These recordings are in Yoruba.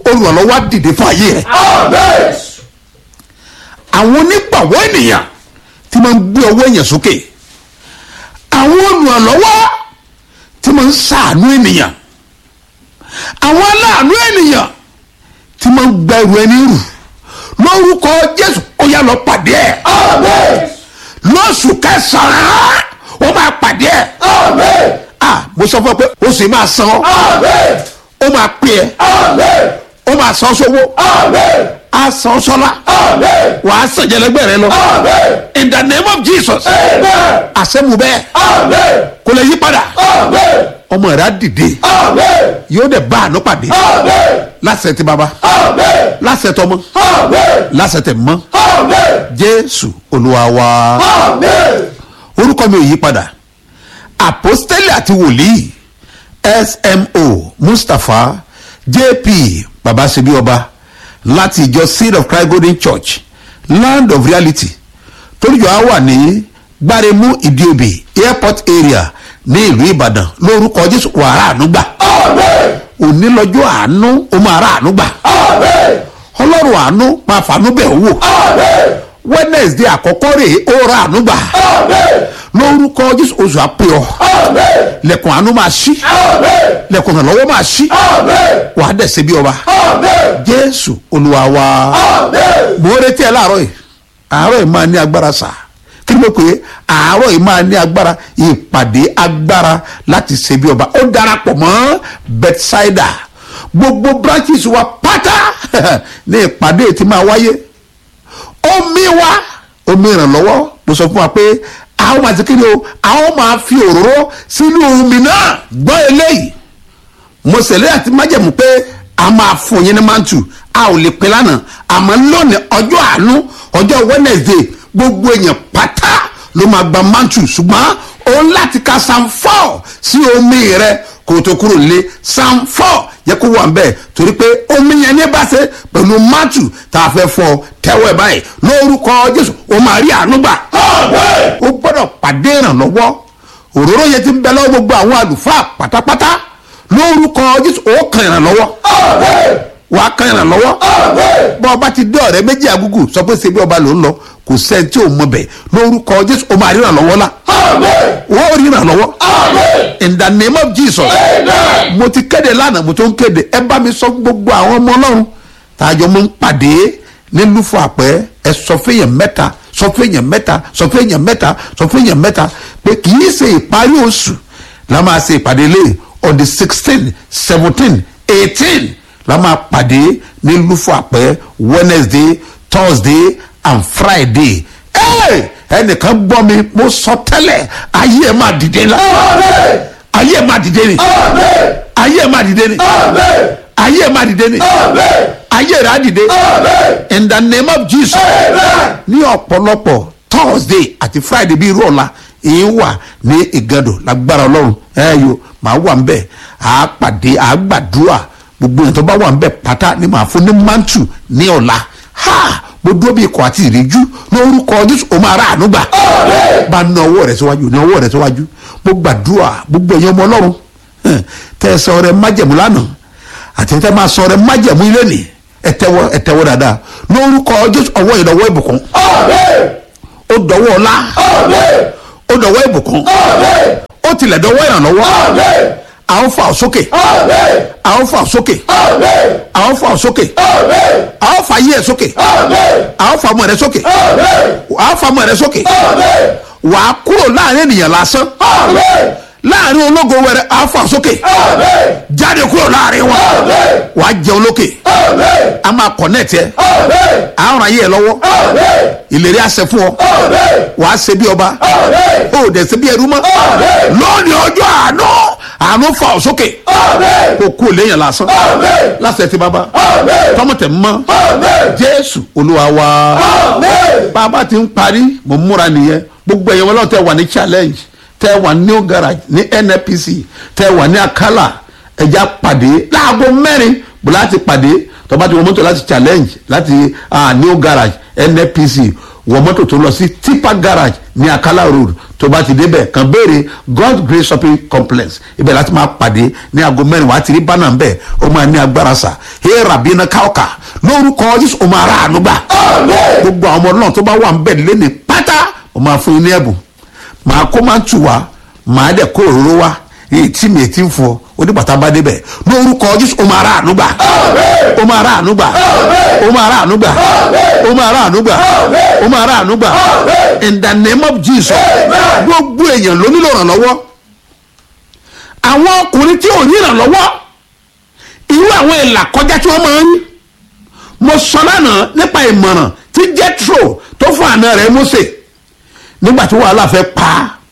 olùrànlọ́wọ́ á dìde fún ayé rẹ̀ àwọn onígbàwọ́ ènìyàn tí máa ń gbé ọwọ́ èèyàn sókè àwọn olùrànlọ́wọ́ tí máa ń ṣàánú ènìyàn àwọn aláàánú ènìyàn tí máa ń gba ẹrù ẹni rù lórúkọ jésù ó yá lọ pàdé ẹ lóṣù kẹsàn-án ó máa pàdé ẹ ah mo sọ fún ọ pé oṣù yìí máa san ọ ó máa pè ẹ ó máa san sówó á san sọlá wà á sàn jẹlẹgbẹ rẹ lọ in the name of jesus àṣẹmu bẹ́ẹ̀ kò lè yí padà ọmọ rẹ á dìde yóò dẹ̀ bá àánú pàdé lásẹ̀ tí baba lásẹ̀ tọmọ lásẹ̀ tẹ̀ mọ́ jésù olúwa wa orúkọ mi ò yí padà àpọ́stélì àti wòlíì smo mustapha jp babasebi ọba láti ìjọ seed of christ golden church land of reality toríjọ á wà ní gbáremú ìdíobì airport area ní ìlú ìbàdàn lórúkọ jésù wàrà ànúgbà òní lọ́jọ́ àánú ó máa rà ànúgbà ọlọ́run àánú máa fàánú bẹ̀ wò wednesday àkọ́kọ́ rèé ó rà ànúgbà lórúkọ jésù oṣù àpè ọ lẹkùn àánú máa ṣí lẹkùn ìrànlọ́wọ́ máa ṣí wàá dẹ̀ ṣe bí ọba jésù olúwa wa mo ń retí ẹ láàárọ̀ yìí àárọ̀ yìí máa ní agbára sà kí ni mo pè é àárọ̀ yìí máa ní agbára ìpàdé agbára láti ṣe bí ọba ó darapọ̀ mọ́ bethsaida gbogbo branches wa pátá ní ìpàdé tí máa wáyé omi wa omi ìrànlọ́wọ́ mo sọ fún wa pé àwọn máa ti kí ni o àwọn máa fi òróró sínú omi náà gbọ́ eléyìí mo ṣèlérí àti májẹ̀mú pé a máa fún yín ní mantu a ò lè pin lánàá àmọ́ lónìí ọjọ́ àánú ọjọ́ wednesday gbogbo èèyàn pátá ló máa gba mantu ṣùgbọ́n o ń láti ka psalm four sí omi rẹ kó o tó kúrò nílé psalm four yẹ kó wà bẹ́ẹ̀ torí pé omi yẹn ní bá ṣe pẹ̀lú mantu tá a fẹ́ fọ tẹ́wọ́ ẹ̀ báyìí lórúkọ jésù o máa rí àánú gbà o gbọ́dọ̀ pàdé ìrànlọ́wọ́ òróró yẹn ti ń bẹ lọ́wọ́ gbogbo àwọn àlùfáà pátápátá lórúkọ jésù ó kan ìrànlọ́wọ́ wà á kan ìrànlọ́wọ́ bọ́ ọba ti dé ọ̀rẹ́ méjì àgùgù sọ pé ṣe bí ọba ló ń lọ kò sẹ́ni tí ò mọ bẹ̀ lórúkọ jésù ó máa rí ìrànlọ́wọ́ la ó rí ìrànlọ́wọ́ in the name of jesus mo ti kéde lánàá mo tó ń kéde ẹ bá mi sọ fún gbogbo àwọn ọmọ ọlọ́run tààjọ mo ń pàdé nílùú fún àpẹ́ ẹ sọ fẹ́yàn mẹ́ta sọ fẹ́yàn mẹ́ta sọ fẹ́yàn mẹ́ta sọ fẹ́yàn mẹ́ta pé kì í ṣe ìparí oṣù la máa ṣe ìpàdé lé on the sixteen seventeen eighteen la máa pàdé ní lufo àpẹ wednesday thursday and friday ẹnìkan gbọ́ mi mo sọ tẹ́lẹ̀ ayé ẹ̀ máa dìde la ayé ẹ̀ máa dìde ni ayé ẹ̀ máa dìde ni ayé ẹ̀ máa dìde ni ayé rẹ̀ á dìde in the name of jesus ní ọ̀pọ̀lọpọ̀ thursday àti friday bíi irú ọ̀la èyí wà ní ìgàdò lágbára ọlọ́run ẹ yo màá wà ń bẹ̀ à á pàdé à á gbàdúrà gbogbo èèyàn tó bá wà ń bẹ̀ pátá ni màá fún ní mantu ní ọ̀la ha mo dúró bí ikọ̀ àti ìríjú lórúkọ jésù o máa rà àánú gbà bá ná ọwọ́ rẹ̀ síwájú ní ọwọ́ rẹ̀ síwájú mo gbàdúrà gbogbo èèyàn ọmọ ọlọ́run tẹ́ ẹ sọ rẹ májẹ̀mú lánàá àti tẹ́ máa sọ rẹ májẹ̀mú ilé nì ẹ tẹ́wọ́ ẹ tẹ́wọ́ dáadáa lórúkọ jésù ọwọ́ ìdọ̀wọ́ ìbùkún ó dọ̀wọ́ ọlá ó dọ̀wọ́ ìbùkún ó tilẹ̀ dọ̀wọ́ ìrànlọ́wọ́ à ń fà sókè à ń fà sókè à ń fà sókè à ń fà yí ẹ̀ sókè à ń fà mọ̀ rẹ̀ sókè à ń fà mọ̀ rẹ̀ sókè wà á kúrò láàrin ènìyàn lásán láàrin ológo wẹrẹ à ń fà sókè jáde kúrò láàrin wọn wà á jẹun lókè a máa kọ̀nẹ́ẹ̀tì ẹ à ń ràn yí ẹ lọ́wọ́ ìlérí àṣẹ fún ọ wàá ṣe bí ọba ó dẹ̀ ṣe bí ẹrú mọ́ lónìí ọjọ́ àánú àánú fà ọ́ sókè kó kú léèyàn lásán lásẹ̀ tí bàbá tọmọtẹ̀ mọ́ jésù olúwa wa bàbá ti ń parí mo múra nìyẹn gbogbo ẹ̀yẹ wọn lọ́wọ́ tẹ wà ní challenge tẹ wà ní new garage ní nnpc tẹ wà ní akala ẹja pàdé láago mẹ́rin bó láti pàdé tọ́ba ti wọ mọ́tò láti challenge láti uh, new garage nnpc wọ mọ́tò tó lọ sí tipa garage ní akala road tó bá ti débẹ̀ kàn béèrè god grace shopping complex ibẹ̀ láti máa pàdé ní aago mẹ́rin wàá ti rí bánà ń bẹ̀ ó máa ní agbára sà ẹ rabi iná káọkà lórúkọ jésù ó máa ra àánú gbà gbogbo àwọn ọmọ náà tó bá wà ń bẹ̀ lẹ́ni pátá ó máa fún yín ní ẹ̀bùn màá kó máa ń tù wá màá dẹ̀ kó òróró wá èyí tí mi ti ń fọ onígbàtà bá débẹ̀ lórúkọ jésù ó máa ra àánú gbà ó máa ra àánú gbà ó máa ra àánú gbà ó máa ra àánú gbà ó máa ra àánú gbà in the name of jesus gbogbo èèyàn ló nílò ìrànlọ́wọ́ àwọn ọkùnrin tí ò ní ìrànlọ́wọ́ irú àwọn ìlà kọjá tí wọ́n máa ń rí mo sọ lánàá nípa ìmọ̀ràn tí jethro tó fún àna rẹ̀ mose nígbà tí wàhálà fẹ́ pa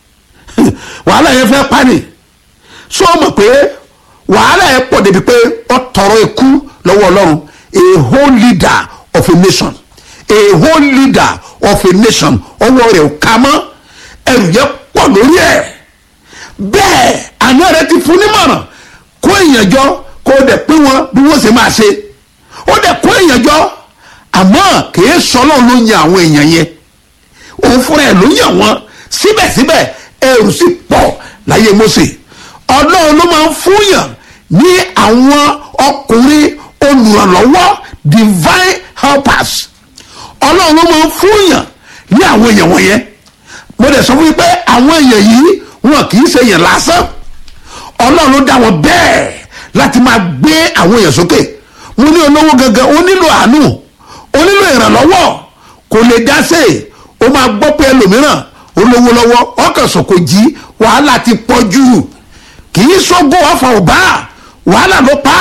wàhálà yẹn fẹ́ pa ni so mọ̀ pé wàhálà yẹn pọ̀ débi pé ó tọrọ ikú lọ́wọ́ ọlọ́run a whole leader of a nation a whole leader of a nation ọwọ́ rẹ̀ ò ká mọ́ ẹrù yẹn pọ̀ lórí ẹ̀ bẹ́ẹ̀ àná rẹ̀ ti fún nímọ̀ràn kó èèyàn jọ kó o dẹ̀ pín wọn bí wọ́n ṣe máa ṣe ó dẹ̀ kó èèyàn jọ àmọ́ kìí sọ́lọ́ ló yan àwọn èèyàn yẹn òun fúnra ẹ̀ ló yàn wọ́n síbẹ̀síbẹ̀ ẹrù sì pọ̀ láyé Mósè ọlọ́run ló máa ń fúnyàn ní àwọn ọkùnrin olùrànlọ́wọ́ divine helpers ọlọ́run ló máa ń fúnyàn ní àwọn èèyàn wọ̀nyẹn mo dẹ̀ sọ fún yín pé àwọn èèyàn yìí wọn kì í ṣe èèyàn lásán ọlọ́run ló dá wọn bẹ́ẹ̀ láti máa gbé àwọn èèyàn sókè mo ní olówó gangan ó nílò àánú ó nílò ìrànlọ́wọ́ kò lè dá sí i ó máa gbọ́ pé ẹlòmíràn olówó lọ́wọ́ ọkàn sọ̀kò jí wàhálà ti pọ̀ jù kì í sọ́gbó ọ̀fà ọ̀bá wàhálà ló pa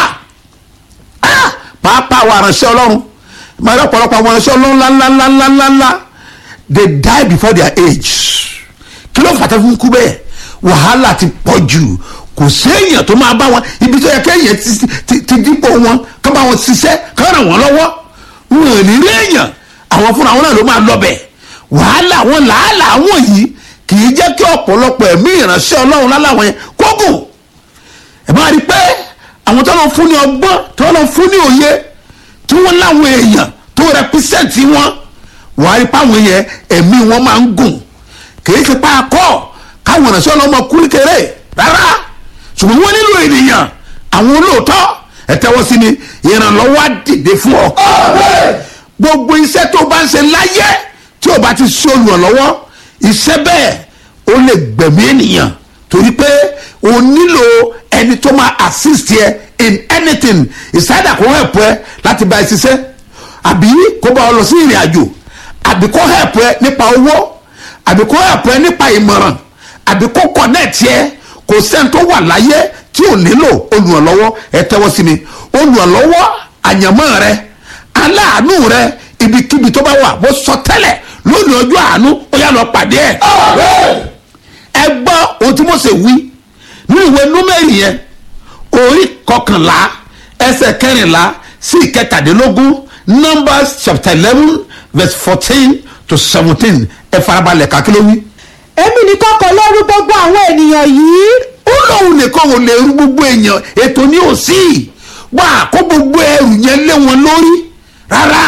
á pàápàá àwọn aránṣẹ́ ọlọ́run máa rọ́pọ̀lọpọ̀ àwọn aránṣẹ́ ọlọ́run ńláńláńláńláńlá they die before their age kí ló fàtà fún kú bẹ́ẹ̀ wàhálà ti pọ̀ jù kò séèyàn tó máa bá wọn ibi tó yẹ kéèyàn ti dípò wọn ká bá wọn ṣiṣẹ́ ká ràn wọ́n lọ́wọ́ wọn ò ní rí èèyàn àwọn fúnra wọn náà ló máa lọ bẹ̀ wàhálà wọn làálàá wọn yìí kì í jẹ́ kí ọ̀pọ̀lọpọ̀ ẹ̀mí ìránṣẹ́ ọlọ́run láláwọn yẹn kógùn ẹ máa rí i pé àwọn tó lọ fún ní ọgbọ́n tó lọ fún ní òye tí wọ́n láwọn èèyàn tó rẹpísẹ́ǹtì wọn wọ́n á rí i pé àwọn yẹn ẹ̀mí wọn máa ń gùn kì í ṣe pa akọ́ káwọn ìránṣẹ́ ọlọ́run máa kú kékeré rárá ṣùgbọ́n wọ́n nílò ènìyàn àwọn olóòótọ́ ẹ tẹ́wọ́ sí ni ìrànlọ́wọ́ á dìde fún ọ. gbogbo iṣẹ́ tó bá ń ṣe láyé tí o bá ti ṣe olùrànlọ́wọ́ iṣẹ́ bẹ́ẹ̀ ó lè gbẹ̀mí ènìyàn torí pé o nílò ẹni tó máa assist yẹ in anything ìsáyàdà kó help ẹ láti bá ẹ ṣiṣẹ́ àbí kó bá ọ lọ sí ìrìn àjò àbí kó help ẹ nípa owó àbí kó help ẹ nípa ìmọ̀ràn àbí kó connect yẹ kò sẹ́ni tó wà láyé tí ò nílò olùrànlọ́wọ́ ẹ tẹ́wọ́ sí mi olùrànlọ́wọ́ àyànmọ́ rẹ aláàánú rẹ ibikíbi tó bá wà bó sọ tẹ́lẹ̀ lónìí ọjọ́ àánú ó yá lọ pàdé ẹ̀. ẹ gbọ́ ohun tí Mósè wí nínú ìwé númẹ́rì yẹn orí kọkànlá ẹsẹ̀ kẹrìnlá sí ìkẹtàdínlógún Numbers chapter eleven verse fourteen to seventeen ẹ farabalẹ̀ kàkí ló wí. èmi nìkan kọ́ ló rú gbogbo àwọn ènìyàn yìí. ó lóun nìkan ò lè rú gbogbo èèyàn ètò ní òsì wà kó gbogbo ẹrù yẹn lé wọn lórí rárá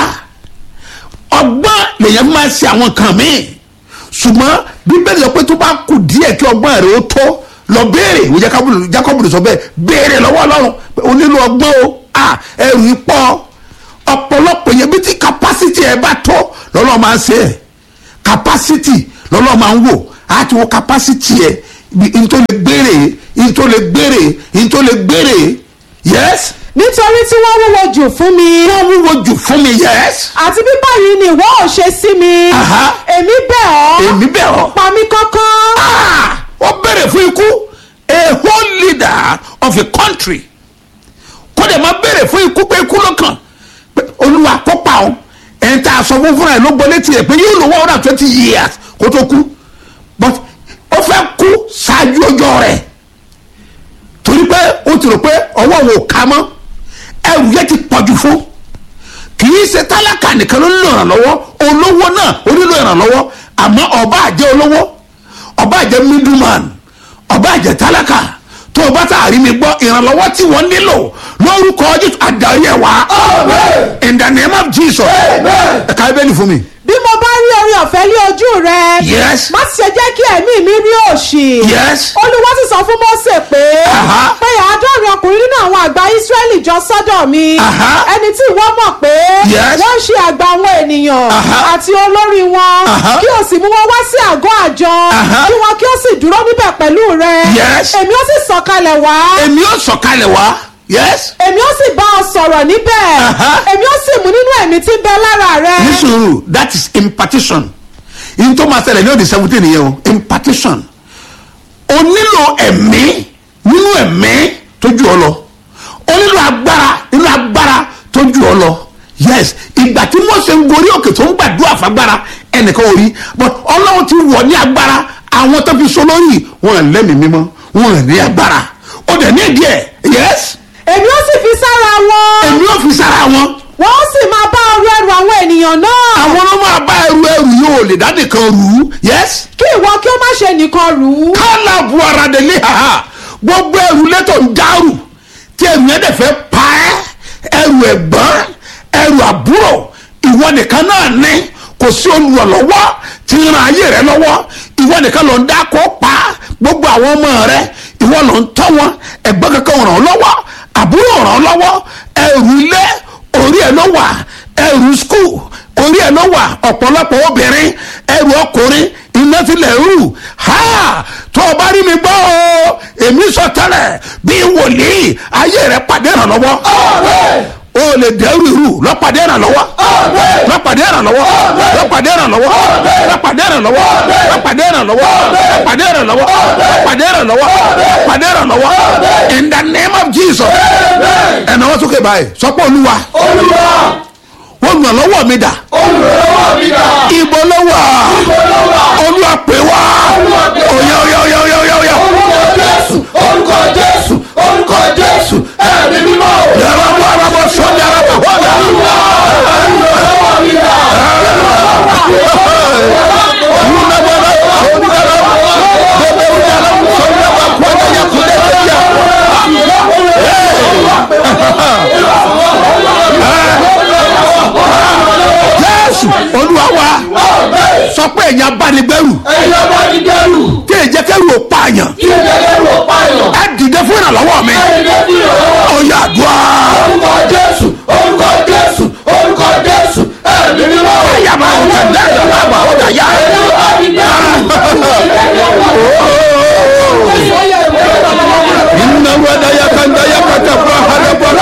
ọgbọ́n lèyàn máa ṣe àwọn kan míì ṣùgbọ́n bíbélì sọ pé tó bá kù díẹ̀ kí ọgbọ́n rẹ̀ ó tó lọ béèrè ìwé Jákọ́bù sọ bẹ́ẹ̀ béèrè lọ́wọ́ Ọlọ́run pé o nílò ọgbọ́n o ẹrù yìí pọ̀ ọ̀pọ̀lọpọ̀ yẹn bí tí capacity ẹ bá tó lọ́lọ́ máa ń ṣe ẹ̀ capacity lọ́lọ́ máa ń wò á ti wo capacity ẹ n tó lè gbére n tó lè gbére n tó lè gbére yes nítorí tí wọ́n wúwo jù fún mi. wọ́n wúwo jù fún mi yes. àti bí báyìí ni ìwọ ò ṣe sí mi. Aha. èmi bẹ̀ ọ́. èmi bẹ̀ ọ́. pa mí kánkán. Ah! ó bẹ̀rẹ̀ fún ikú a whole leader of a country kó dẹ̀ máa bẹ̀rẹ̀ fún ikú pé ikú ló kàn pé olúwa kó pa ọ́ ẹ̀ń tá a sọ fún fúnra ẹ̀ ló gbọ́ létí ẹ̀ pé yóò lò one hundred and twenty years kó tó kú but ó fẹ́ kú ṣáájú ọjọ́ rẹ̀ torí pé ó ti rò pé ọwọ́ wo ká mọ́ ẹrù yẹn ti pọ̀jù fún kì í ṣe tálákà nìkan ló nílò ìrànlọ́wọ́ olówó náà ó nílò ìrànlọ́wọ́ àmọ́ ọba àjẹ́ olówó ọba àjẹ́ middleman ọba àjẹ́ tálákà tó o bá tà rí mi gbọ́ ìrànlọ́wọ́ tí wọ́n nílò lórúkọ jésù adarí ẹ̀ wá in the name of jesus ẹ̀ka ibẹ̀ ni fún mi. bí mo bá rí orí ọ̀fẹ́ lé ojú rẹ Yes. má sì ṣe jẹ́ kí ẹ̀mí mi rí òṣì Yes. olúwa sì sọ fún Mósè pé Aha. pé àádọ́rin ọkùnrin nínú àwọn àgbà Ísírẹ́lì jọ sọ́dọ̀ mi Aha. ẹni tí ìwọ mọ̀ pé Yes. wọ́n ń ṣe àgbà àwọn ènìyàn Aha. àti olórí wọn Aha. kí o sì mú wọn wá sí àgọ́ àjọ Aha. kí wọn kí o sì dúró níbẹ̀ pẹ̀lú rẹ Yes. èmi ó sì sọ̀kalẹ̀ wá èmi ó sọ̀kalẹ̀ wá yes. èmi ó sì bá ọ sọ̀rọ̀ níbẹ̀ Aha. èmi ó sì mú nínú ẹ̀mí tí ń bẹ lára rẹ ní sùúrù that is impartition in tó máa ṣẹlẹ̀ ní òde seventeen yẹn o impartition o nílò ẹ̀mí nínú ẹ̀mí tó ju ọ lọ o nílò agbára nínú agbára tó ju ọ lọ yes ìgbà tí Mósè ń gorí òkè tó ń gbàdúrà fagbára ẹnìkan ò rí but ọlọ́run ti wọ̀ ní agbára àwọn tó fi so lórí wọn ò lẹ́mìí mímọ́ wọn ò ní agbára ó dẹ̀ ní ìdí ẹ̀ yes èmi ó sì fi sára wọn èmi ò fi sára wọn wọ́n ó sì máa bá ọrú ẹrù àwọn ènìyàn náà àwọn ló máa bá ẹrù ẹrù yóò lè dá nìkan rù ú yes kí ìwọ kí ó má ṣe nìkan rù ú kálá bu ara dé ní haha gbogbo ẹrù lẹ́tọ̀ ń dárù tí ẹrù yẹn dẹ̀ fẹ́ pa ẹ́ ẹrù ẹ̀gbọ́n ẹrù àbúrò ìwọ nìkan náà ní kò sí olùrànlọ́wọ́ tí ń ran ayé rẹ lọ́wọ́ ìwọ nìkan ló ń dá kó pa gbogbo àwọn ọmọ rẹ ìwọ ló ń tọ́ wọn ẹ̀gbọ́n kankan ràn ọ́ lọ́wọ́ àbúrò ràn ọ́ lọ́wọ́ ẹrù ilé orí ẹ̀ ló wà ẹrù skul orí ẹ̀ ló wà ọ̀pọ̀lọpọ̀ obìnrin ẹrù ọkùnrin iná tilẹ̀ rú ha tó o bá rí mi gbọ́ o èmi sọ tẹ́lẹ̀ bí wòlíì ayé rẹ̀ pàdé ìrànlọ́wọ́ o lè dẹ́rù irú lọ́pàdé ìrànlọ́wọ́ lọ́pàdé ìrànlọ́wọ́ lọ́pàdé ìrànlọ́wọ́ lọ́pàdé ìrànlọ́wọ́ lọ́pàdé ìrànlọ́wọ́ lọ́pàdé ìrànlọ́wọ́ lọ́pàdé ìrànlọ́wọ́ lọ́pàdé ìrànlọ́wọ́ in the name of Jesus ẹ̀nà wọ́n sókè báyìí sọ́pọ̀ olúwa olùrànlọ́wọ́ mi dà ibo ló wà olúwa pè wá oya oya oya oya oya oya orúkọ jésù orúkọ jésù ẹ̀mí mímọ́ yàrá bọ́ ara bọ́ sọ́jà ara bọ́ wọ́dà jésù olúwa wa sọ pé ẹ̀yin abánigbẹ́rù ẹ̀yọ́ bá ní dẹ́rù tí èyí jẹ́ kẹ́rù ò pààyàn kí ẹ dẹ́rù ọ̀páyọ̀ ẹ dìde fún ìrànlọ́wọ́ mi ẹ̀yẹ bí ọ̀rọ̀ ọ̀yà àdúrà orúkọ jésù orúkọ jésù orúkọ jésù ẹ̀mí mímọ́ ẹ̀yà máa ń tẹ̀lé ìjọba àgbà ọ̀dà yá. ẹ̀yọ́ bá ní Inna wada ya kanda ya kata brahada bora.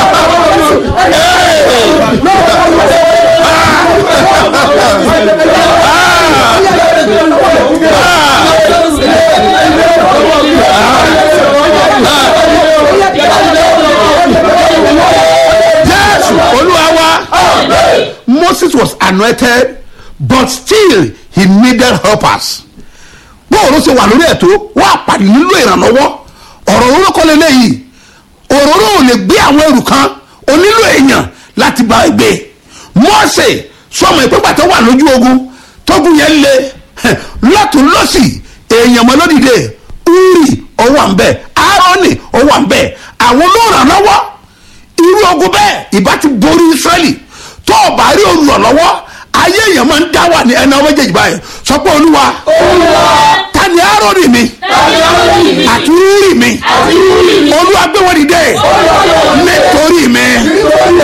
Yes, Olúwa wa. Moses was anointed but still he needed helpers. bóòrò ṣe wà lórí ẹ̀tọ́ wọ́n àpàdé nílò ìrànlọ́wọ́ ọ̀rọ̀ òróró kọ́ lélẹ́yìí òróró ò lè gbé àwọn ẹrù kan ó nílò èèyàn láti bá ẹ gbé mọ́ọ̀sẹ̀ sọmọ ìpínpà tó wà lójú ogun tógun yẹn le lọ́tún lọ́sì èèyàn mọ́ lódìde uri ọwọ́ à ń bẹ̀ aaroni ọwọ́ à ń bẹ̀ àwọn olóòrànlọ́wọ́ irú ogun bẹ́ẹ̀ ìbá ti borí israẹli tó o bá rí olùrànlọ́wọ́ ayé èèyàn máa ń dá wà ní ẹni ọmọ méjèèjì báyìí sọ pé olúwa ta ni aaroni mi àti uri mi olúwa gbé wọn dìde nítorí mi